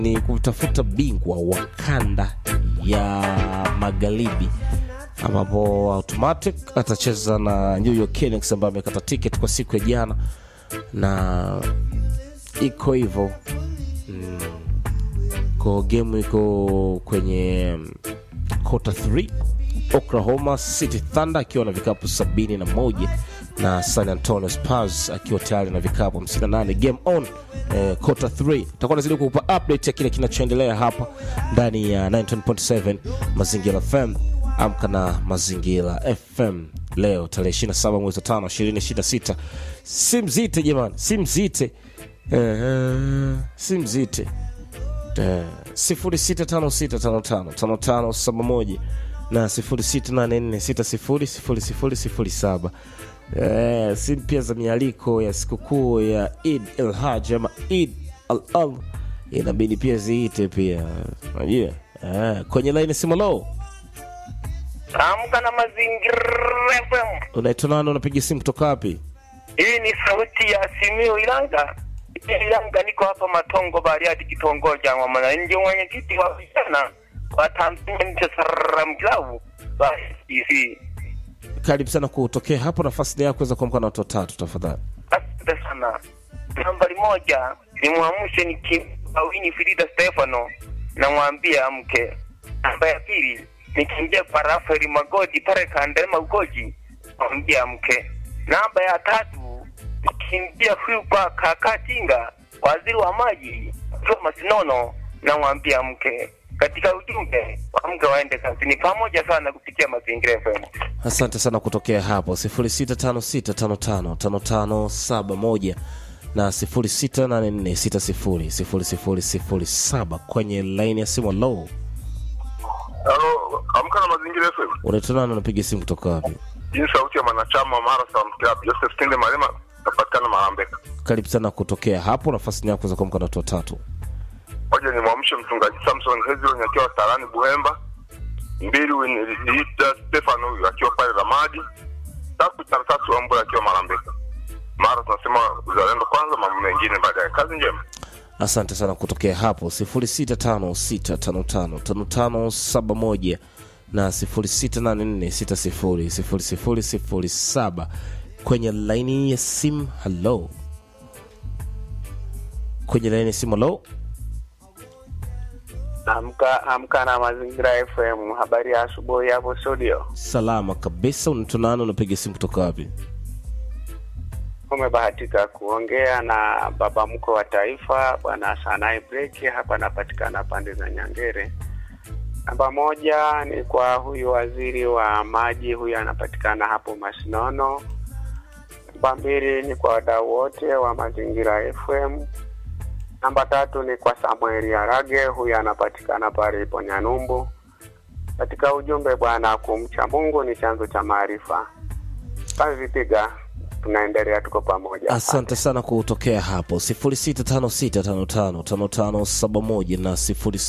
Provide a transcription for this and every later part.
ni kutafuta bingwa wa kanda ya magharibi ambapo automatic atacheza na New York Knicks ambaye amekata ticket kwa siku ya jana na iko hivyo mm, ko game iko kwenye quarter 3 Oklahoma City Thunder akiwa na vikapu sabini na moja na San Antonio Spurs akiwa tayari na vikapu 58 game on eh, quarter 3 tutakuwa nazidi kukupa update ya kile kinachoendelea hapa ndani ya 9.7 Mazingira FM amka na Mazingira FM leo tarehe 27 mwezi wa 5 2026 si mzite jamani si mzite eh, si mzite eh, 0656555571 na 0684600007 eh, si pia za mialiko ya sikukuu ya Eid el Haj ama Eid al al inabidi pia ziite pia unajua eh, kwenye laini simolo Amka na Mazingira FM. unaitwa nani unapiga simu kutoka wapi Hii ni sauti ya Simiyu Ilanga. Ilanga, niko hapa Matongo Bariadi, kitongoji cha mwananchi, mwenyekiti wa vijana wa Tanzania nchi Salaam Club wa SDC. karibu sana kutokea hapo nafasi ni yako kuweza kuamka na watu watatu tafadhali Asante sana. Nambari moja ni mwamshe ni Kimbawini Frida Stefano, namwambia amke. Namba ya pili nikimbia kwa Rafael Magodi pale Kandema Ugoji, namwambia amke. Namba ya tatu nikimbia huyu kwa kaka Tinga, waziri wa maji Thomas Nono, namwambia amke. Katika ujumbe amke waende kazini pamoja sana kupitia Mazingira FM. asante sana kutokea hapo 0656555571 na 0684600007 kwenye laini ya simu low Halo, amka na mazingira FM. unaitwa nani unapiga simu kutoka wapi Hii ni sauti ya mwanachama wa Marathon Club Joseph Kinde Malema, napatikana Marambeka. karibu sana kutokea hapo nafasi ni yako kuweza kuamka na watu watatu Moja ni mwamshe mchungaji Samson Hezron akiwa Tarani Buhemba. Mbili ni Lita Stefano huyu akiwa pale Ramadi. Tatu cha tatu Ambula akiwa Marambeka. Mara tunasema uzalendo kwanza, mambo mengine baadaye. Kazi njema. asante sana kutokea hapo 0656555571 na 0684600007 kwenye laini ya simu halo kwenye laini ya simu halo Amka amka na Mazingira FM. Habari ya asubuhi hapo studio. salama kabisa unaitwa nani unapiga simu kutoka wapi Umebahatika kuongea na baba mkwe wa taifa bwana Sanai Breki, hapa anapatikana pande za Nyangere. Namba moja ni kwa huyu waziri wa maji, huyu anapatikana hapo Masinono. Namba mbili ni kwa wadau wote wa Mazingira FM. Namba tatu ni kwa Samuel Arage, huyu anapatikana pale ipo Nyanumbu. Katika ujumbe bwana, kumcha Mungu ni chanzo cha maarifa. Kazi piga, tunaendelea, tuko pamoja. asante sana kutokea hapo 0656555571 na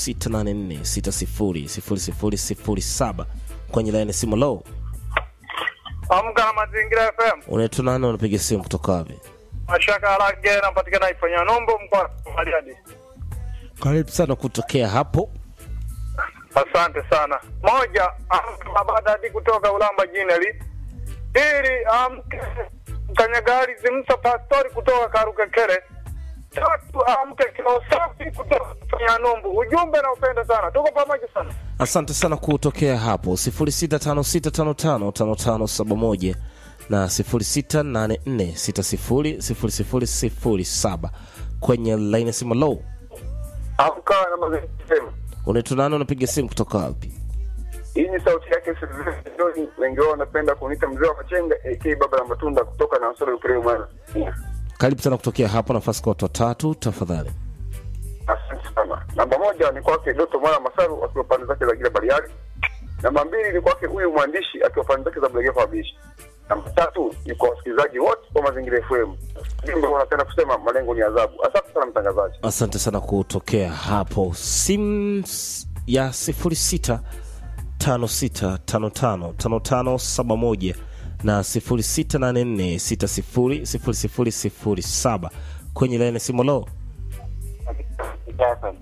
0684600007 kwenye laini ya simu low Amka na Mazingira FM. unaitwa nani unapiga simu kutoka wapi Mashaka Harage napatikana ifanya nombo mkoa wa Bariadi. karibu sana kutokea hapo Asante sana. Moja, amka Babadadi kutoka Ulamba Jineli. Pili, amke Kanyagari Zimsa Pastori kutoka Karukekere. Tatu, amke Kilosafi kutoka Fanya Numbu. Ujumbe na upenda sana. Tuko pamoja sana. asante sana kutokea hapo 0656555571 na 0684600007 kwenye laini ya simu low Amka na mazingira FM. unaitwa nani unapiga simu kutoka wapi Hii ni sauti yake Silvestre John, wengi wao wanapenda kuniita mzee wa machenga AK baba la matunda kutoka na Nsoro Upreo Mara. karibu sana kutokea hapo nafasi kwa watu watatu tafadhali Asante sana. Namba moja ni kwake Doto Mwana Masaru akiwa pande zake za Gila Bariadi. Namba mbili ni kwake huyu mwandishi akiwa pande zake za Bulegefa Wabishi. Namba tatu ni kwa wasikilizaji wote wa Mazingira FM. Jumbe wanapenda kusema malengo ni adhabu. Asante sana mtangazaji. asante sana kutokea hapo simu ya 0656555571 na 0684600007 kwenye laini ya simu lo